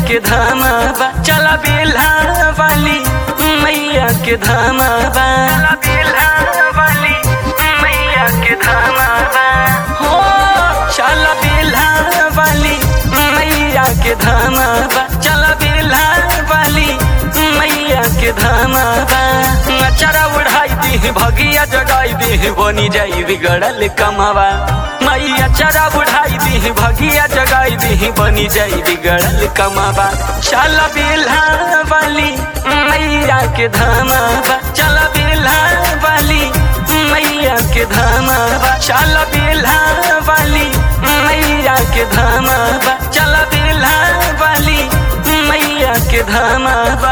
के धामा बा चला बेला वाली मैया के धामा बा चला बेला वाली मैया के धामा बा हो चला बेला वाली मैया के धामा बा चला बेला वाली मैया के धामा बा नचरा उड़ाई दी भगिया जगाई दी बनी जाई बिगड़ल कमावा मैया चरा बुढ़ाई दी भगिया जगाई दी बनी जाई बिगड़ल कमावा चल बेला वाली मैया के धामा बा चल बेला वाली मैया के धामा बा चल बेला वाली मैया के धामा बा चल बेला वाली मैया के धामा बा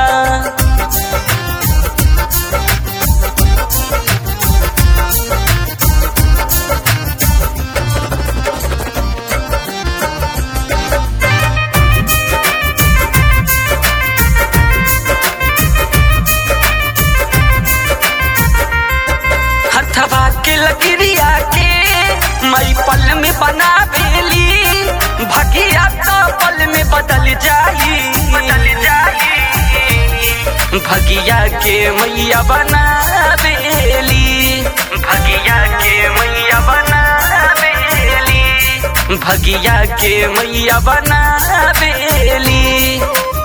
हथवा के लकड़िया के मई पल में बना बेली भगिया तो पल में बदल जाई बदल जाई भगिया के मैया बना बेली भगिया के मैया बना बेली भगिया के मैया बना बेली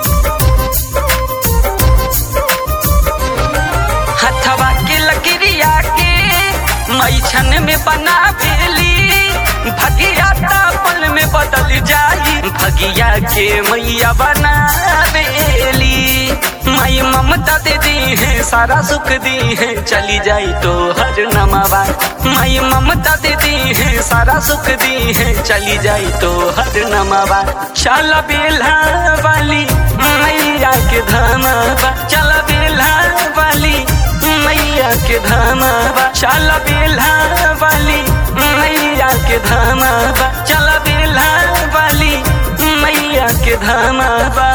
हथवा के लकड़िया के मई छन में बना बेली भगिया पल में बदल जाई भगिया के मैया बना बेली मई ममता दे दी है सारा सुख दी है चली जाई तो हर नमावा मई ममता दे दी है सारा सुख दी है चली जाई तो हर नमावा चल बेला वाली मैया के धामा बा चल बेला वाली मैया के धामा बा चल बेला वाली मैया के धामा बा चल बेला वाली मैया के धामा बा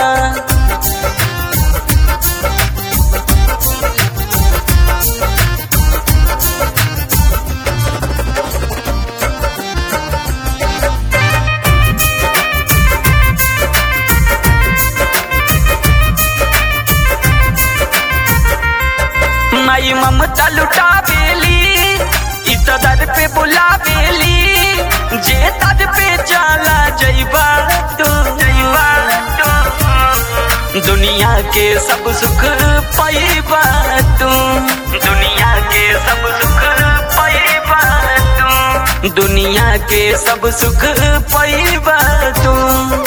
माई ममता लुटा बेली इत दर पे बुला बेली जे दर पे चला जैबा तो जैबा तो दुनिया के सब सुख पैबा तू दुनिया के सब सुख पैबा तू दुनिया के सब सुख पैबा तू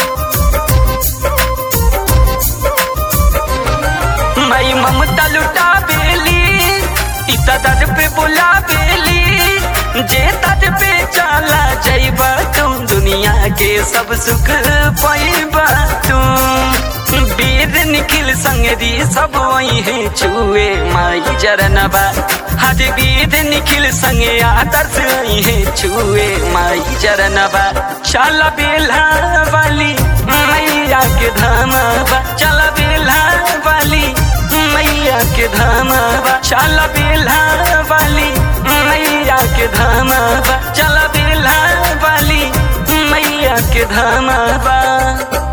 मई ममता लुटा बेली इत दर पे बुला बेली जे दर पे चला जैबा तुम दुनिया के सब सुख पैबा तुम वीर निखिल संगरी सब वही है छुए माई जरनबा हज वीर निखिल संगे आदर्श वही है छुए माई जरनबा चल बेला वाली मैया के धामा बा चल बेला वाली मैया के धामा बा चल बेला वाली मैया के धामा बा चल बेला वाली मैया के धामा बा